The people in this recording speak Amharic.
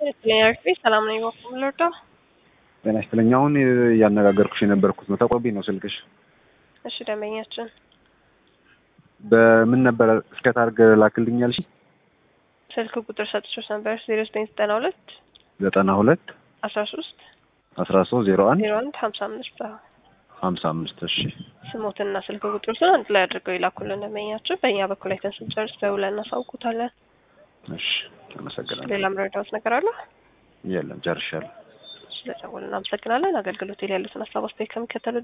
ርፌ ሰላም ነው ይወኩም ልርዳ ጤና ይስጥልኝ። አሁን እያነጋገርኩሽ የነበርኩት ነው። ተቆርጦብኝ ነው ስልክሽ። እሺ ደንበኛችን በምን ነበረ እስከ ታርግ ላክልኝ ያልሽ? ስልክ ቁጥር ሰጥቶች ነበር ዜሮ ዘጠኝ ዘጠና ሁለት ዘጠና ሁለት አስራ ሶስት አስራ ሶስት ዜሮ አንድ ዜሮ አንድ ሀምሳ አምስት ሀምሳ አምስት እሺ ስሞትና ስልክ ቁጥሩን አንድ ላይ አድርገው ይላኩልን ደንበኛችን። በእኛ በኩል አይተን ስንጨርስ ደውለን እናሳውቁታለን። እሺ አመሰግናለሁ። ሌላ መረዳት ነገር አለ? የለም ጨርሻለሁ። ስለደወልን እናመሰግናለን። አገልግሎት ላይ ያሉትን ሀሳብ አስተያየት ከሚከተሉ